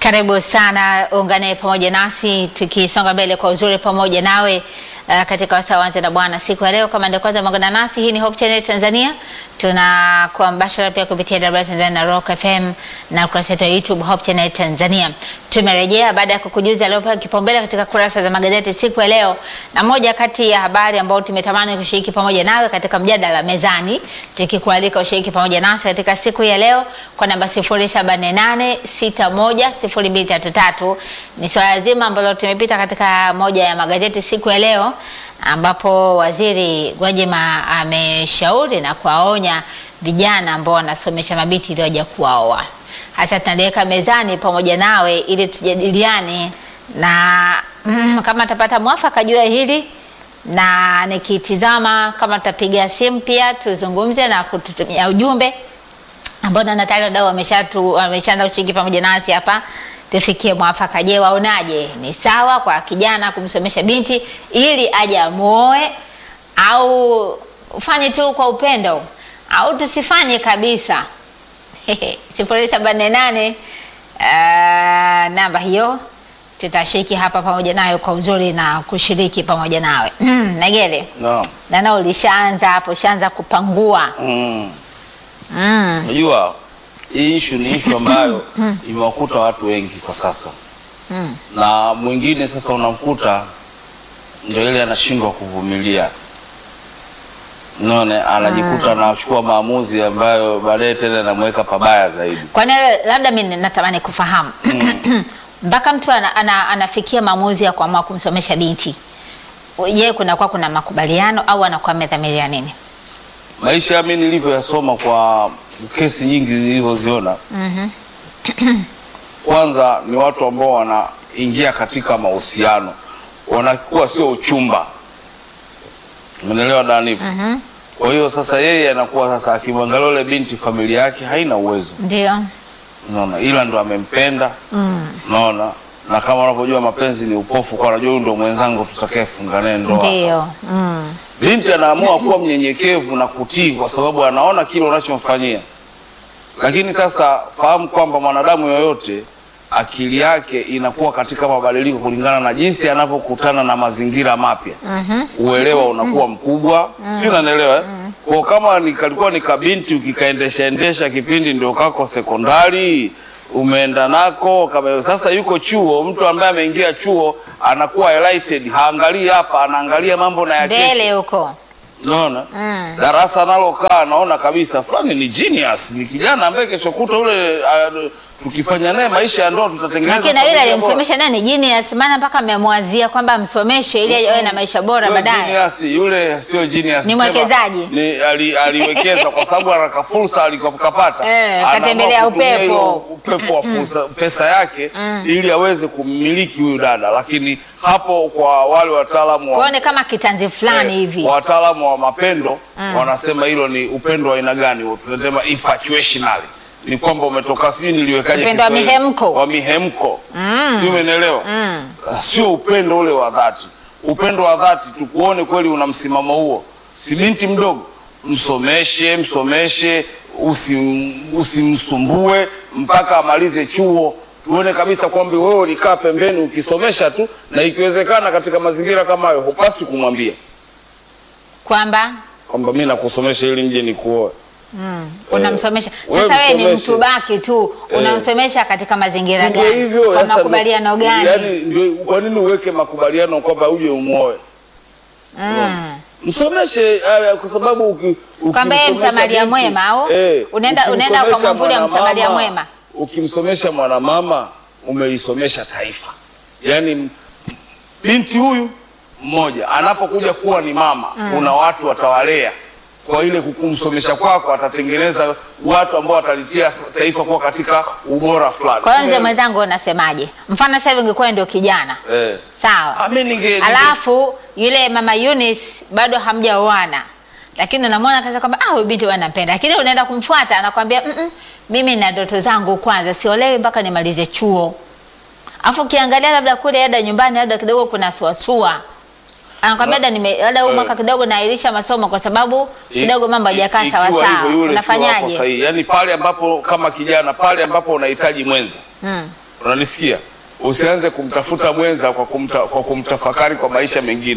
Karibu sana, ungane pamoja nasi tukisonga mbele kwa uzuri pamoja nawe uh, katika wasaa wanze na Bwana siku ya leo. Kama ndio kwanza magana nasi, hii ni Hope Channel Tanzania, tunakuwa mbashara pia kupitia WR Tanzania na Rock FM na kurasa yetu ya YouTube Hope Channel Tanzania. Tumerejea baada ya kukujuza aliopewa kipaumbele katika kurasa za magazeti siku ya leo, na moja kati ya habari ambayo tumetamani kushiriki pamoja nawe katika mjadala mezani, tukikualika ushiriki pamoja nasi katika siku ya leo kwa namba 0748610233 ni swala zima ambalo tumepita katika moja ya magazeti siku ya leo, ambapo Waziri Gwajima ameshauri na kuwaonya vijana ambao wanasomesha mabinti ili waje kuwaoa. Hasa tunaliweka mezani pamoja nawe ili tujadiliane na mm, kama tapata mwafaka juu ya hili na nikitizama kama tutapiga simu pia tuzungumze na kututumia ujumbe ambao na tayari wadau wameshatu wameshaanza kushiriki pamoja nasi hapa, tufikie mwafaka. Je, waonaje? Ni sawa kwa kijana kumsomesha binti ili aje amuoe, au ufanye tu kwa upendo, au tusifanye kabisa? sifuri saba nne nane namba hiyo tutashiriki hapa pamoja nayo kwa uzuri na kushiriki pamoja nawe. Mm, Negele Naam. nana, ulishaanza hapo, ushaanza kupangua Mm. mm. Unajua hii issue ni issue ambayo imewakuta watu wengi kwa sasa, Mm. na mwingine sasa unamkuta ndio ile anashindwa kuvumilia, unaona, anajikuta anachukua maamuzi ambayo baadaye tena anamweka pabaya zaidi. Kwani labda mimi natamani kufahamu mpaka mtu ana, ana, anafikia maamuzi ya kuamua kumsomesha binti, je, kunakuwa kuna makubaliano au anakuwa amedhamiria nini? Maisha mimi nilivyoyasoma kwa kesi nyingi nilivyoziona, kwanza ni watu ambao wanaingia katika mahusiano, wanakuwa sio uchumba, umeelewa Dani? Kwa hiyo sasa yeye anakuwa sasa akimwangalia yule binti, familia yake haina uwezo, Ndio. unaona, ila ndo amempenda, unaona na kama unavyojua mapenzi ni upofu, kwa anajua huyu ndo mwenzangu tutakayefunga naye ndoa. Ndio. Mm. Binti anaamua kuwa mnyenyekevu na kutii kwa sababu anaona kile unachomfanyia. Lakini sasa fahamu kwamba mwanadamu yoyote akili yake inakuwa katika mabadiliko kulingana na jinsi anavyokutana na mazingira mapya. Uelewa unakuwa mkubwa, sio? Unanielewa? eh? Kwa kama ni kalikuwa ni kabinti ukikaendesha endesha kipindi ndio kako sekondari umeenda nako kama sasa yuko chuo, mtu ambaye ameingia chuo anakuwa enlightened, haangalii hapa, anaangalia mambo na ya kesho. Mbele huko. Unaona? Darasa analokaa naona kabisa fulani ni genius, ni kijana ambaye kesho kutwa ule uh, tukifanya naye maisha ya ndoa tutatengeneza. Lakini na yule familia bora. aliyemsomesha naye ni genius, maana mpaka amemwazia kwamba amsomeshe ili awe na maisha bora Sio baadaye. genius, yule sio genius. Ni Sema, mwekezaji. Ni ali, aliwekeza kwa sababu anaka fursa alikopata. Eh, katembelea upepo. upepo wa fursa, pesa yake ili aweze kummiliki huyu dada, lakini hapo kwa wale wataalamu wa Kuone kama kitanzi fulani Eh, hivi. wataalamu wa mapendo wanasema hilo ni upendo wa aina gani? huo? Tunasema infatuationally, ni kwamba umetoka, sijui niliwekaje Upendo wa Kiswahili? mihemko. wa mihemko, sijui umeelewa? Sio upendo ule wa dhati. Upendo wa dhati tukuone kweli una msimamo huo, si binti mdogo, msomeshe, msomeshe, usim, usimsumbue mpaka amalize chuo tuone kabisa kwamba wewe ulikaa pembeni ukisomesha tu, na ikiwezekana katika mazingira kama hayo hupaswi kumwambia Kwamba kwamba mi nakusomesha ili nje nikuoe. unamsomesha. wewe Sasa wewe ni msomeshe. mtu baki tu, unamsomesha katika mazingira Si ndio gani? hivyo? Kwa Sasa makubaliano ndio- gani? Yaani ndio kwa nini uweke makubaliano kwamba uje umuoe? Mm. Msomeshe eh, kwa sababu uki- Kwamba yeye ukimsomesha msamaria binti, mwema au? eh, Unaenda- unaenda ukimsomesha ukamwambulia mwanamama- msamaria mwema. Ukimsomesha mwanamama umeisomesha taifa. Yaani m- binti huyu mmoja anapokuja kuwa ni mama, kuna watu watawalea kwa ile kumsomesha kwako, atatengeneza watu ambao watalitia taifa kuwa katika ubora fulani. Kwa hiyo mzee mwenzangu, unasemaje? Mfano sasa hivi ungekuwa ndio kijana eh. sawa, Ah, mimi ninge ninge- alafu yule mama Eunice bado hamjaoana, lakini unamwona kaza kwamba ah, huyu binti wanampenda, lakini unaenda kumfuata anakwambia mm -mm, mimi na ndoto zangu kwanza, siolewi mpaka nimalize chuo. Alafu ukiangalia labda kule ada nyumbani, labda kidogo kuna suasua anakwambia labda nime labda huu Eh. mwaka kidogo nairisha masomo kwa sababu I- kidogo mambo i- hajakaa ikiwa sawa sawa. hivyo yule sio wako Unafanyaje? sahihi. Yaani pale ambapo kama kijana pale ambapo unahitaji mwenza Mm. unanisikia? Usianze kumtafuta mwenza kwa, kumta, kwa kumtafakari kwa maisha mengine.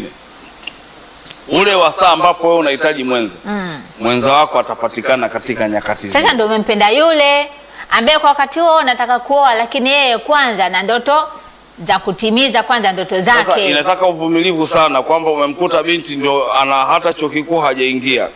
Ule wasaa ambapo wewe unahitaji mwenza Mm. mwenza wako atapatikana katika nyakati zile. Sasa ndio umempenda yule ambaye kwa wakati huo unataka kuoa, lakini yeye kwanza na ndoto za kutimiza kwanza ndoto Sasa zake. inataka uvumilivu sana, kwamba umemkuta binti ndio ana hata chuo kikuu hajaingia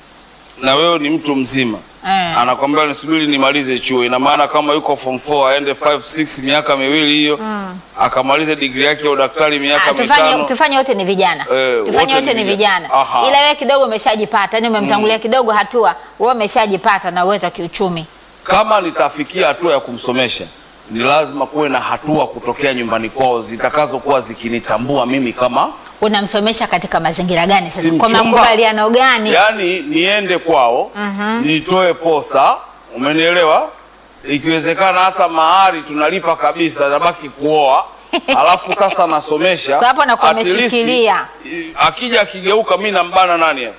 na wewe ni mtu mzima Eh. anakwambia nisubiri nimalize chuo. Ina maana kama yuko form 4 aende 5 6 miaka miwili hiyo akamalize digrii yake ya udaktari miaka Ah, tufanye mitano. tufanye wote ni vijana Eh, tufanye wote wote ni ni vijana. vijana Aha. ila wewe kidogo umeshajipata yani umemtangulia kidogo hatua wewe umeshajipata na uwezo wa kiuchumi Kama nitafikia hatua ya kumsomesha, ni lazima kuwe na hatua kutokea nyumbani kwao zitakazokuwa zikinitambua mimi kama unamsomesha katika mazingira gani sasa Si kwa mchumba. makubaliano gani yaani niende kwao nitoe posa, umenielewa? Ikiwezekana hata mahari tunalipa kabisa, nabaki kuoa alafu sasa nasomesha. Kwa hapo nakuwa At least, ameshikilia. i- Akija akigeuka, mi nambana nani hapa?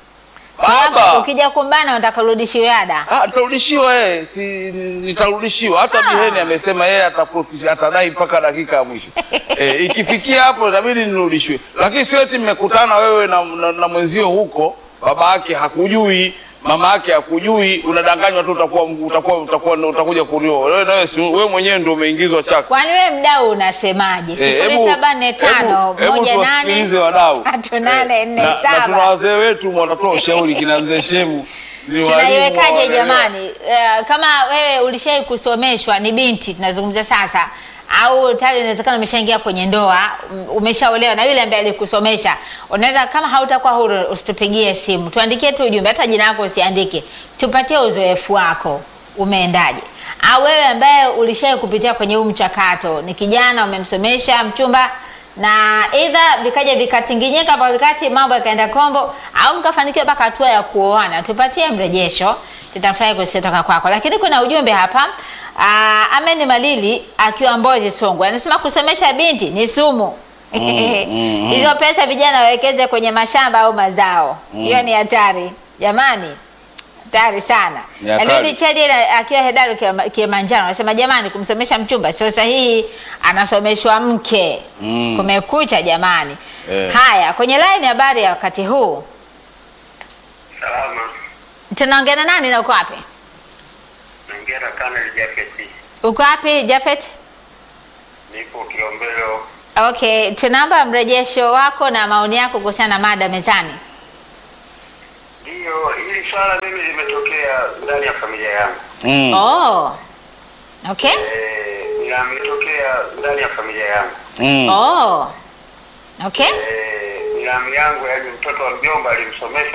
Kwa hapo Baba ukija kumbana unataka urudishiwe ada Ah, nitarudishiwa eh, si nitarudishiwa. Hata Biheni amesema yeye atapo- atadai mpaka dakika ya mwisho. Eh, ikifikia hapo itabidi nirudishiwe, lakini sio eti mmekutana wewe na, na, na mwenzio huko, baba yake hakujui, mama yake hakujui, unadanganywa tu, utakuwa utakuwa utakuwa utakuja kunioa wewe. Nawe si wewe mwenyewe ndio umeingizwa chaka. kwani wewe mdau unasemaje Eh, sifuri hebu- saba nne tano hebu- hebu moja tuwasikilize nane wadau. tatu nane Eh, nne na- na tuna saba wazee wetu wanatoa ushauri kina mzee Shemu. ni walimu tunaiwekaje wanaelewa. jamani? Eh, kama wewe ulishai kusomeshwa, ni binti tunazungumzia sasa, au tayari inawezekana umeshaingia kwenye ndoa, um, umeshaolewa na yule ambaye alikusomesha, unaweza kama hautakuwa huru, usitupigie simu, tuandikie tu ujumbe, hata jina lako usiandike, tupatie uzoefu wako, umeendaje? Au wewe ambaye ulishai kupitia kwenye huu mchakato, ni kijana umemsomesha mchumba na aidha vikaja vikatinginyika katikati, mambo yakaenda kombo, au mkafanikiwa mpaka hatua ya kuoana, tupatie mrejesho, tutafurahi kusikia kwako. Lakini kuna ujumbe hapa aa, Amen Malili akiwa Mbozi Songwe anasema kusomesha binti ni sumu. mm, Hizo pesa vijana wawekeze kwenye mashamba au mazao, hiyo ni hatari jamani, hatari sana. Ni hatari. Lakini Chedi akiwa Hedaru Kilima- Kilimanjaro anasema jamani, kumsomesha mchumba sio sahihi, anasomeshwa mke. Mm. Kumekucha jamani. Eh. Haya, kwenye line habari ya wakati huu Salama, tunaongea na nani na uko wapi? naingia na Kanali Jafeti, Uko wapi Jafet? nipo Kilombero. Okay, tunaomba mrejesho wako na maoni yako kuhusiana na mada mezani. Ndiyo, hili swala mimi limetokea ndani ya familia yangu Mm. Oh. Okay. eh, limetokea ndani ya familia yangu Mm. Oh. Okay. eh, binamu yangu, yaani mtoto wa mjomba alimsomesha